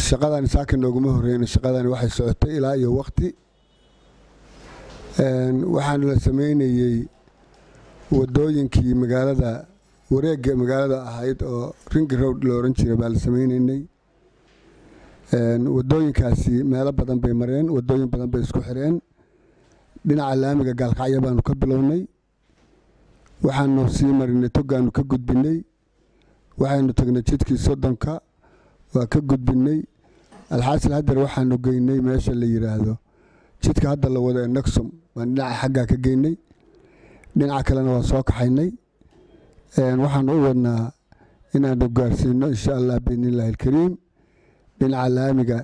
shaqadani saaka nooguma horreyn shaqadani waxay socotay ilaa iyo wakti waxaana la sameynayey wadooyinkii magaalada wareegga magaalada ahayd oo ringi road la oran jiray baa la sameyneynay wadooyinkaasi meelo badan bay mareen wadooyin badan bay isku xireen dhinaca laamiga gaalkacyo baanu ka bilownay waxaanu sii marinay togaanu ka gudbinay waxaynu tagnay jidkii soddonka waa ka gudbinay alxaasil hadeer waxaanu geynay meesha la yiraahdo jidka hadda la wado ee naxum baan dhinaca xaggaa ka geynay dhinaca kalena waa soo kaxaynay waxaanu u wadnaa inaanu gaarsiino insha allah biidniillaahi alkariim dhinaca laamiga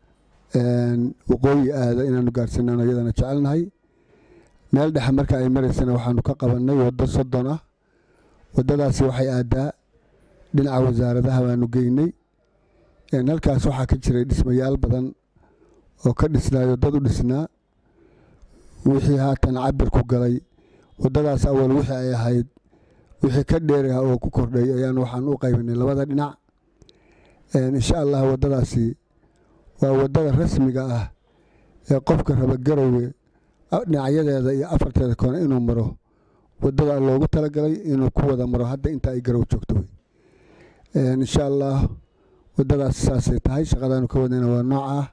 waqooyi aada inaanu gaarsiinano iyadana jecelnahay meel dhexe marka ay maraysana waxaanu ka qabannay waddo soddon ah waddadaasi waxay aadaa dhinaca wasaaradaha baanu geynay halkaas waxaa ka jiray dhismayaal badan oo ka dhisnaayo dad u dhisnaa wixii haatan cabirku galay waddadaas awal wixii ay ahayd wixii ka dheerah oo ku kordhay ayaan waxaan u qaybinay labada dhinac insha allah waddadaasi waa waddada rasmiga ah ee qofka raba garowe dhinacyadeeda iyo afarteeda koone inuu maro waddada loogu talagalay inuu ku wada maro hadda inta ay garow joogto wey insha allah waddadaas saasay tahay shaqadaanu ka wadnayna waa nooc ah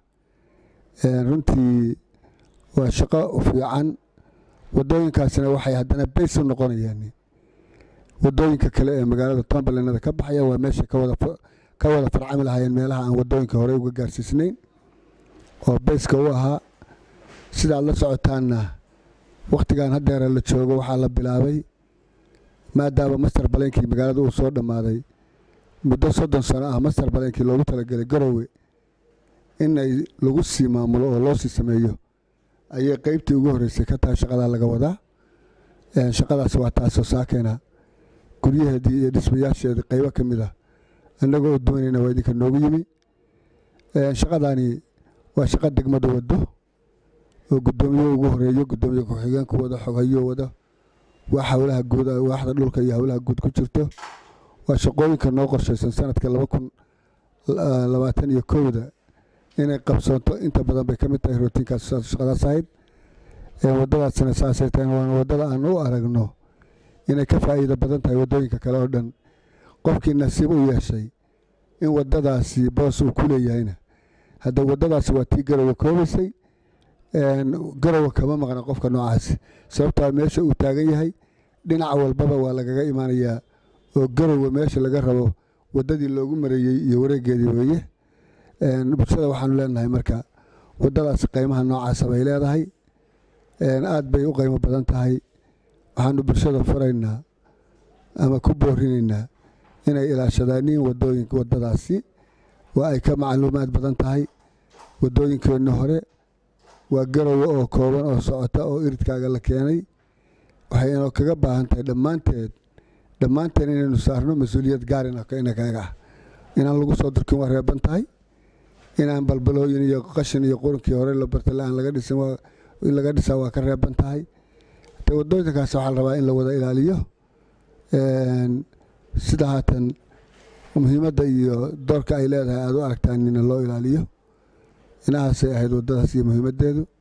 runtii waa shaqo fiican waddooyinkaasina waxay haddana bays u noqonayaan waddooyinka kale ee magaalada tombalenada ka baxaya waa meesha ka wada farcami lahaayeen meelaha aan waddooyinka horey uga gaarsiisnayn oo bayska u ahaa sidaad la socotaanna wakhtigan haddeera la joogo waxaa la bilaabay maadaama master baleynkii magaalada uu soo dhammaaday muddo soddon sano ah master baleynkii loogu talagelay garowe inay lagu sii maamulo oo loo sii sameeyo ayay qeybtii ugu horreysay ka tahay shaqadaa laga wadaa shaqadaas waa taasoo saakeena guryaheedii iyo dhismayaasheedii qaybo ka mid ah annagoo doonayna waa idinka noogu yimi shaqadani waa shaqo degmada wado oo guddoomiye ugu horeeyo guddoomiye ku-xigeenku wado xoghayo wado waa hawlaha guud waaxda dhulka iyo hawlaha guud ku jirto waa shaqooyinka noo qorshaysan sanadka laba kun labaatan iyo kowda inay qabsoonto inta badan bay ka mid tahay rootiinkaas shaqadaas ahayd waddadaasina saasay tahay waana waddada aan u aragno inay ka faa'iido badan tahay waddooyinka kale oo dhan qofkii nasiib u yeeshay in waddadaasi boos uu ku leeyahayna hadda waddadaasi waa tii garowe koobaysay garowe kama maqna qofka noocaasi sababtaa meesha uu taagan yahay dhinac walbaba waa lagaga imaanayaa oo garowe meesha laga rabo waddadii loogu mareeyey iyo wareegeedii weeye bulshada waxaanu leenahay marka waddadaasi qiimaha noocaasa bay leedahay aad bay u qiimo badan tahay waxaanu bulshada furaynaa ama ku boorinaynaa inay ilaashadaaniin wadooyinka waddadaasi waa ay ka macluumaad badan tahay waddooyinkeenni hore waa garowe oo kooban oo socota oo iridkaaga la keenay waxay inoo kaga baahan tahay dhammaanteed dhammaanteen inaynu saarno mas-uuliyad gaarina inakaga ah inaan lagu soo durkin waa reeban tahay inaan balbalooyin iyo qashin iyo qurinkii hore la barta la-aan laga dhisin in laga dhisaa waa ka reeban tahay de waddooyinkaas waxaa la rabaa in la wada ilaaliyo sida haatan muhiimadda iyo doorka ay leedahay aada u aragtaan ina loo ilaaliyo inahaasay ahayd waddadaas iyo muhiimaddeedu